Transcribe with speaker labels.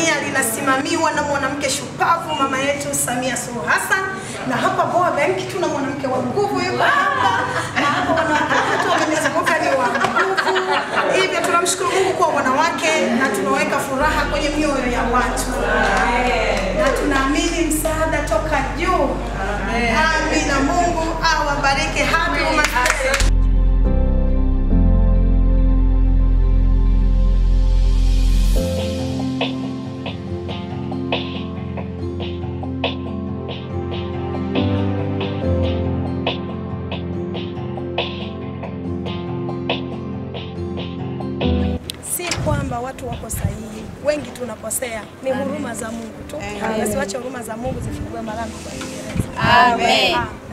Speaker 1: Tanzania linasimamiwa na mwanamke shupavu mama yetu Samia Suluhu Hassan, na hapa Boa Bank tuna mwanamke wa nguvu yuko hapa, na hapa wanawake wetu wamenizunguka ni wa nguvu. Hivyo tunamshukuru Mungu kwa wanawake na tunaweka furaha kwenye mioyo ya watu na tunaamini msaada toka juu. Amina. Mungu awabariki. Happy Women's Day. si kwamba watu wako sahihi, wengi tunakosea, ni huruma za Mungu tu. Basi wache huruma za Mungu zifungue malango kwa Kiingereza.
Speaker 2: Amen.
Speaker 1: Ah.